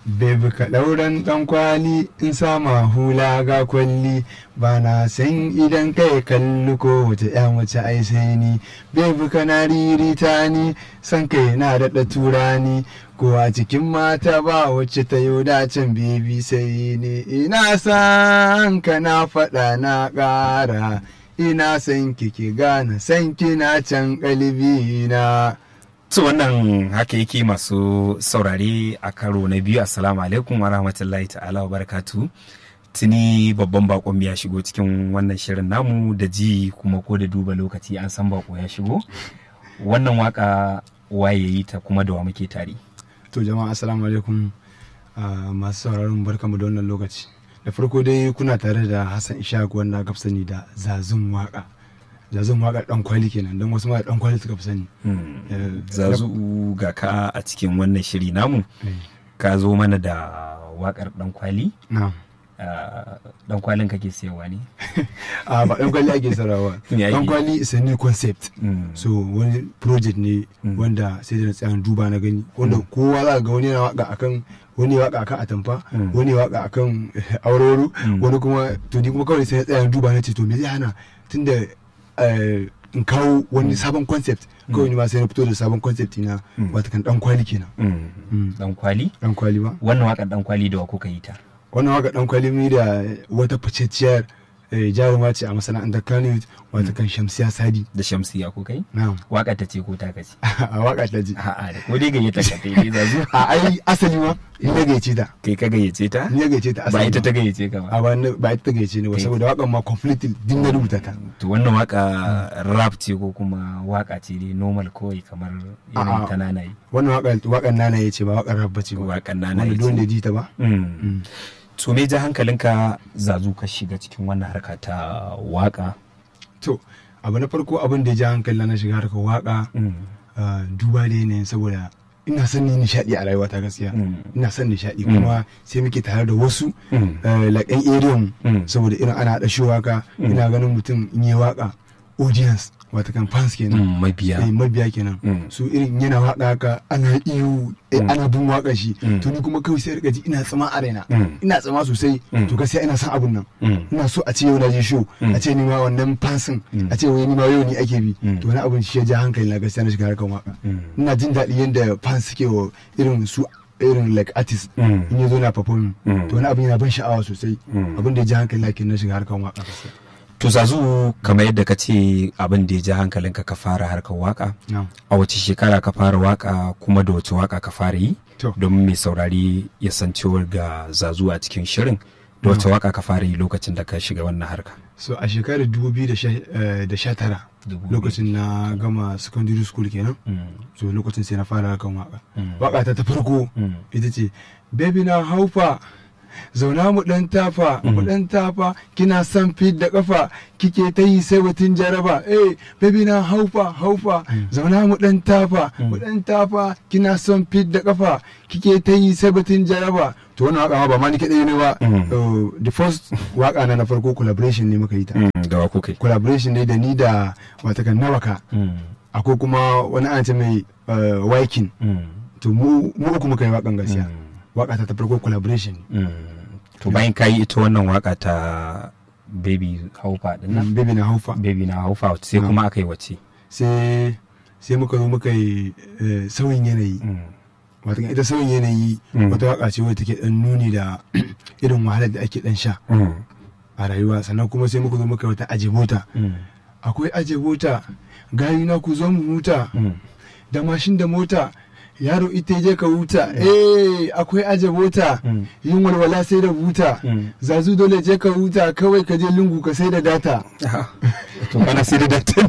Bebi ka ɗauran ɗan kwali in sama hula ga kwalli ba na san idan kai kalli ko wace ya mace ai sai ni Bebi ka na ririta ni san kai na daɗa turani ko a cikin mata ba wacce ta yau dacin bebi sai ni ina san ka na faɗa na ƙara ina san kiki gane san kina can ƙalbi na. To wannan haka yake masu saurare a karo na biyu assalamu alaikum wa rahmatullahi ta'ala wa barakatu tuni babban bakon ya shigo cikin wannan shirin namu da ji kuma ko da duba lokaci an san bako ya shigo wannan waka waye yi ta kuma da wa muke tare To jama'a assalamu alaikum ah, masu sauraron barkamu da wannan lokaci da farko dai kuna tare da Hassan Ishaq wanda aka fi sani da zazun waka zazun waka dan kwali kenan don wasu ma dan kwali suka fi sani Eh, zazu ga ka a cikin wannan shiri namu eh, ka zo mana da wakar dan kwali na'am Ah, dan kwalin kake sayarwa ne a ba dan kwali ake sarawa Me ake? dan kwali is a new concept Mm. so wani project ne Mm. wanda sai da na tsaya na duba na gani wanda kowa za ga wani yana waka akan wani ya waka akan atamfa Mm. wani ya waka akan auroro Mm. wani kuma to ni kuma kawai sai na tsaya na duba na ce to me zai hana tunda eh, in kawo wani sabon concept kawai ni ma sai na fito da sabon concept na Mm. wata kan dan kwali kenan Mm. Mm. dan kwali dan kwali ba wannan wakar dan kwali da wa kuka yi ta wannan waka dan kwali mi da wata ficecciyar eh, jaruma ce a masana'antar Kano wata kan Shamsiya Sadi da shamsiya kuka yi na'am waka ta ce ko ta kace a waka ta ji a'a da ko dai gayyata ka kai ne zazu a ai asali ma in na gaice ta kai ka gayyace ta ni ya gaice ta ba asali ita ta ma. gayyace ka a ba ba ni- ba ita ta gaice ni ba Kai- saboda wakan ma completely din na rubuta ta to wannan waka rap ce ko kuma waka ce dai normal kawai kamar irin A'a. ta nanayi wannan wakan wakan nana ya ce ba wakan rap bace ba wakan nanayi wanda duk wanda ya ji ta ba Mm. Mm. to me ja hankalinka zazu ka shiga cikin wannan harka ta waka to abu na farko abin da ya ja hankali na shiga harkar waka Mm. ah, duba da yanayin saboda ina son ni nishadi a rayuwata gaskiya Mm. ina son nishadi Mm. kuma sai muke tare da wasu Mm. eh, like yan area mu Mm. saboda irin ana haɗa shi waka Mm. ina ganin mutum in yi waka audience wata kan fans kenan Mm, mabiya eh, mabiya kenan Mm. su irin yana waka haka ana iyo eh, Mm. ana bin waka shi Mm. to ni kuma kawai sai rika ji ina tsama a raina Mm. ina tsama sosai Mm. to gaskiya ina son abun nan Mm. ina so a ce yau na je show Mm. a ce ni ma wannan fansin Mm. a ce wai ni ma yau ni ake bi Mm. to wani abun shi ya ja hankali na gaskiya na shiga harkar waka Mm. ina jin daɗi yadda fans suke wa irin su irin like artist Mm. in ya zo na performing Mm. to wani abin yana ban sha'awa sosai Mm. abin da ya ja hankali na kenan na shiga harkar waka gaskiya to zazu kamar yadda ka ce abin da ya ja hankalinka ka fara harkar waka na'am a wace shekara ka fara waka kuma da wace waka ka fara yi To. domin mai saurari ya san cewar ga zazu a cikin shirin da wace waka ka fara yi lokacin da ka shiga wannan harka so a shekarar 2019 lokacin na gama secondary school kenan so lokacin sai na fara harkan waka Mm. waka ta ta farko Mm. ita ce baby na haufa zauna mu dan tafa mu dan tafa kina son fit da kafa kike ta yi sai batun jaraba eh baby na haufa haufa zauna mu dan tafa mu dan tafa kina son fit da kafa kike ta yi sai batun jaraba to wannan waka ma ba ma ni kadai ne ba Mm. Uh, the first waka na na farko collaboration ne muka yi ta Mm, da wa kuka yi collaboration ne da ni da watakan nawaka Mm, akwai kuma wani ana ce mai uh, waikin mm, to mu mu uku muka yi wakan gaskiya Mm. waka ta ta farko collaboration ne mm. to bayan ka yi ita wannan waka ta baby haufa din nan Mm, baby na haufa baby na haufa sai Mm. kuma aka yi wace sai sai muka zo muka yi eh, sauyin yanayi Mm, watakan ita sauyin yanayi Mm. wata waka ce wadda take dan nuni da irin wahalar da ake dan sha mm, a rayuwa sannan kuma sai muka zo muka yi wata ajibota mm, akwai ajibota gayu na ku zo mu huta mm. da mashin da mota yaro ita je ka huta eh akwai aje mota Mm. yin walwala sai da buta Mm. zazu dole je ka huta kawai ka je lungu ka sai da data to kana sai da datti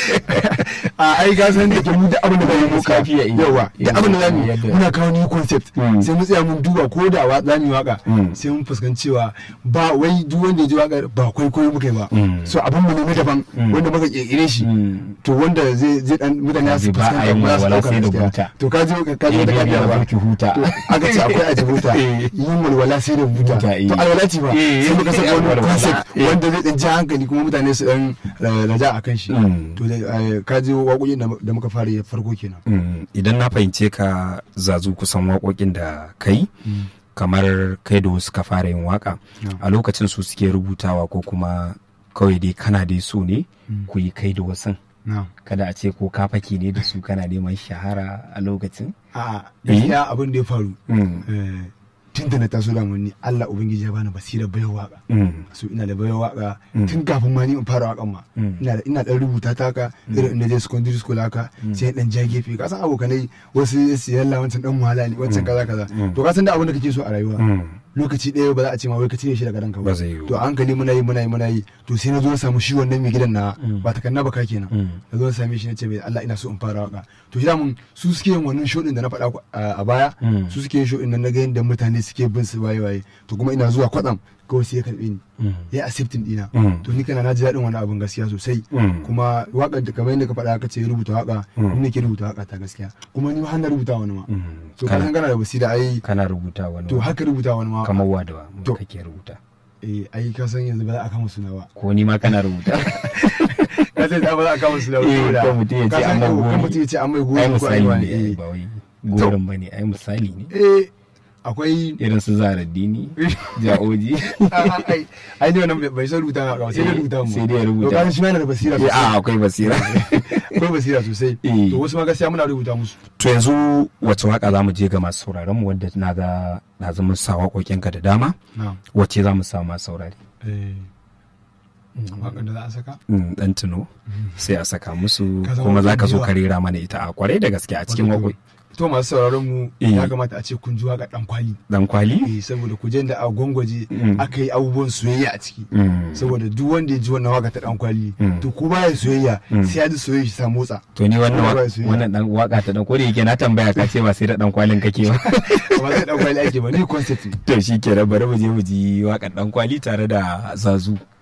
a ai ga san da ke mu da abin da zamu muka Safiya, iya. yawa da abin da zamu Yadda- muna kawo new concept Mm. sai mu tsaya mun duba ko da wa zamu yi waka Mm. sai mun fuskanci cewa ba wai duk wanda ya ji wakar ba kwaikwayo muka yi ba Mm. so abin mu ne na daban Mm. wanda muka kirkire shi Mm. to wanda zai zai dan mutane su Ba a fuskanta yin ba su walwala dauka sai da gaskiya. buta. to ka je ka je Eh, da baby, kariya na ba barki huta. To, aka ce akwai aji buta Eh. yin walwala sai da buta Buta, eh. to alwala ce ba Eh, sai muka saka wani walwala. concept Eh. wanda zai dan ji hankali kuma mutane su dan eh, raja akan shi Mm. to da- eh, ka je waƙoƙin da- da muka fara yi farko kenan Mm, idan na fahimce ka zazu kusan waƙoƙin da kai kamar kai da wasu ka fara yin waka Yeah. a lokacin su suke rubutawa ko kuma kawai dai kana dai so ne ku yi kai da wasu na'am kada a ce ko ka fake ne da su kana neman shahara a lokacin a'a gaskiya abin da ya faru Mm. eh, tun da na taso da ni Allah ubangiji ya bani basira bayan waka Mm. so ina da bayan waka Mm. tun kafin ma ni in fara wakan ma Mm. ina da ina dan rubuta ta haka irin inda je secondary school haka sai dan ja gefe ka san abokanai wasu su yalla wancan dan wahala ne wancan kaza kaza Mm. to ka san da abin da kake so a rayuwa Mm. lokaci ɗaya ba za a ce ma wai ka cire shi daga ranka Ba zai yiwu to a hankali muna yi muna yi muna yi to sai na zo na samu shi wannan mai gidan na Mm. ba ta kanna ba ka kenan Mm. na zo na same shi na ce mai Allah ina so in fara waka to shi da mun su suke yin wannan show din da na faɗa ku- a a baya Mm. su suke yin show din nan na ga yadda mutane suke bin su waye waye to kuma ina zuwa kwatsam kawai sai ya karbe ni Mm. ya accepting dina Mm. to ni kana na ji daɗin wani abin gaskiya sosai Mm. kuma waƙar da kamar yadda ka faɗa ka ce rubuta waƙa Mm. ni nake rubuta waƙa ta gaskiya kuma ni ma har na rubuta wani ma Mm. to ka san kana, kana da basira ai kana rubuta wani to wa- haka rubuta wani ma kamar wa da wa To. kake rubuta eh ai ka san yanzu ba za a kama suna ba ko ni ma kana rubuta ka san ba za a kama suna ba Eh, saboda kan mutum ya ce ka san an mai kan gori. mutum ya ce an mai ai gori ko ai misali wani ne ai eh ba wai gorin ba ne ai misali ne eh akwai irin su zaraddini ja'oji a- ai ai ne wannan bai- bai san rubuta ba sai dai rubuta mu Sai dai ya rubuta. to ka san shi ma yana da basira Eh, a sosai akwai basira akwai basira sosai Eh. to wasu ma gaskiya muna rubuta musu to yanzu wace waka za mu je ga masu sauraron mu wanda na ga na zama sa waƙoƙinka da dama na'am wacce za mu sa masu saurari eh waƙar da za a saka Mm, dan tuno sai a saka musu Ka zama kuma za ka so kungiya. ka rera mana ita a kwarai da gaske a cikin Wato, waƙoƙi to masu sauraron mu Eh. ya kamata a ce kun ji waƙar dan kwali dan kwali eh saboda ku je da a gwangwaje Mm. aka yi abubuwan soyayya a ciki Mm. saboda duk wanda ya ji wannan waka ta dan kwali Mm. to ko baya soyayya Mm. sai ya ji soyayya shi ta motsa to ni wannan Kuma ba wa- su yi. wannan dan waka ta dan ko da yake na tambaya ka ce ba sai da dan kwalin kake ba ba zai dan kwali ake ba ni concept ne to shi ke bari mu je mu ji wakan dan kwali tare da zazu